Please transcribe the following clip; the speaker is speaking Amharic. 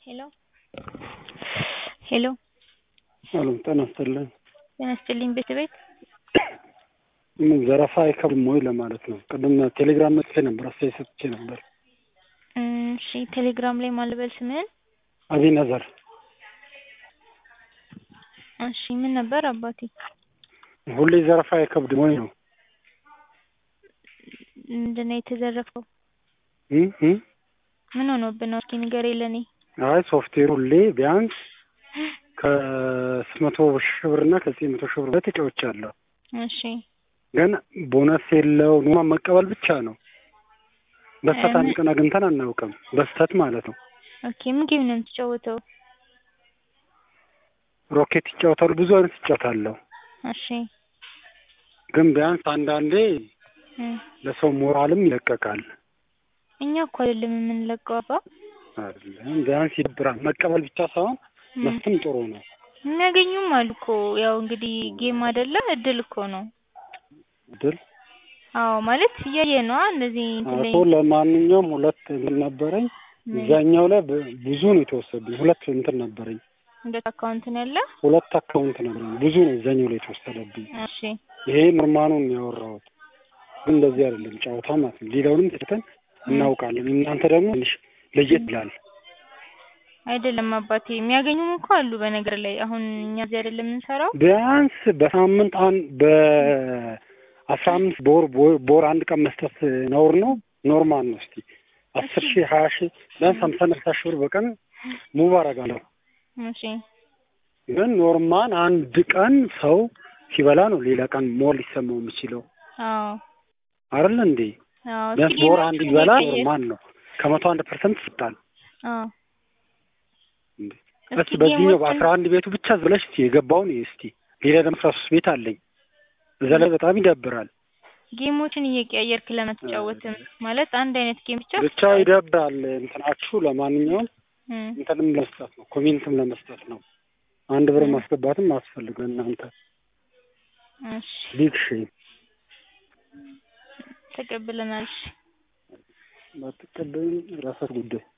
ሄሎ ሄሎ አሎ ጤና ይስጥልኝ። ጤና ይስጥልኝ ቤት ቤት ምን ዘረፋ አይከብድም ወይ ለማለት ነው። ቅድም ቴሌግራም መጥቼ ነበር፣ አስተያየት ሰጥቼ ነበር። እሺ ቴሌግራም ላይ ማልበል ስምህን? አቢነዘር እሺ ምን ነበር አባቴ? ሁሌ ዘረፋ አይከብድም ወይ ነው። ምንድን ነው የተዘረፈው? እ እ ምን ሆኖብህ ነው? እስኪ ንገረኝ ለኔ። አይ ሶፍትዌሩ ሁሌ ቢያንስ ከስምንት መቶ ሺህ ብር እና ከዘጠኝ መቶ ሺህ ብር በላይ ተጫውቻለሁ። እሺ ግን ቦነስ የለው ኖማ መቀበል ብቻ ነው። በስተት አንድ ቀን አግኝተን አናውቅም። በስተት ማለት ነው። ኦኬ ምን ጌም ነው የምትጫወተው? ሮኬት ይጫወታሉ፣ ብዙ አይነት ይጫወታለሁ። እሺ ግን ቢያንስ አንዳንዴ እ ለሰው ሞራልም ይለቀቃል። እኛ እኮ አይደለም የምንለቀው አባ። አይደለም ቢያንስ ይደብራል። መቀበል ብቻ ሳይሆን እ መስጠትም ጥሩ ነው። የሚያገኙም አሉ እኮ ያው እንግዲህ ጌም አይደለ እድል እኮ ነው። ድል አዎ ማለት እያየ ነዋ እንደዚህ እንትን ላይ አቶ ለማንኛውም ሁለት እንትን ነበረኝ። ምን? እዛኛው ላይ በ- ብዙ ነው የተወሰደብኝ። ሁለት እንትን ነበረኝ። ሁለት አካውንት ነው ያለ። ሁለት አካውንት ነበረኝ። ብዙ ነው እዛኛው ላይ የተወሰደብኝ። እሺ ይሄ ኖርማኑን ነው ያወራሁት። ግን እንደዚህ አይደለም ጨዋታ ማለት ነው። ሌላውንም ትተን እናውቃለን። እናንተ ደግሞ ትንሽ ለየት ይላል። አይደለም አባቴ የሚያገኙም እኮ አሉ። በነገር ላይ አሁን እኛ እዚህ አይደለም የምንሰራው። ቢያንስ በሳምንት አንድ በአስራ አምስት በወር በወር አንድ ቀን መስጠት ነውር ነው ኖርማል ነው። እስቲ አስር ሺህ ሀያ ሺህ ቢያንስ ሀምሳ እና ስልሳ ሺህ ብር በቀን ሙቭ አደርጋለሁ። እሺ ግን ኖርማል አንድ ቀን ሰው ሲበላ ነው ሌላ ቀን ሞር ሊሰማው የሚችለው አዎ አይደል እንዴ? አዎ ቢያንስ እስኪ በወር አንድ ጌሞችን ቢበላ እየቀየር- ኖርማል ነው። ከመቶ አንድ ፐርሰንት ይሰጣል። አዎ እንዴ እስኪ እስቲ በዚህኛው ጌሞችን በአስራ አንድ ቤቱ ብቻ ብለሽ እስቲ የገባውን እስቲ ሌላ ደግሞ አስራ ሶስት ቤት አለኝ። እዛ ላይ በጣም ይደብራል። ጌሞችን እየቀያየርክ ለምን አትጫወትም? ማለት አንድ አይነት ጌም ብቻ ብቻ ይደብራል። እንትናችሁ ለማንኛውም እ እንትንም ለመስጠት ነው፣ ኮሜንትም ለመስጠት ነው። አንድ ብር እ ማስገባትም አስፈልገ እናንተ እሺ ቢግ ሼም ተቀብለናል። እሺ ባትቀበሉም ራሳት ጉዳይ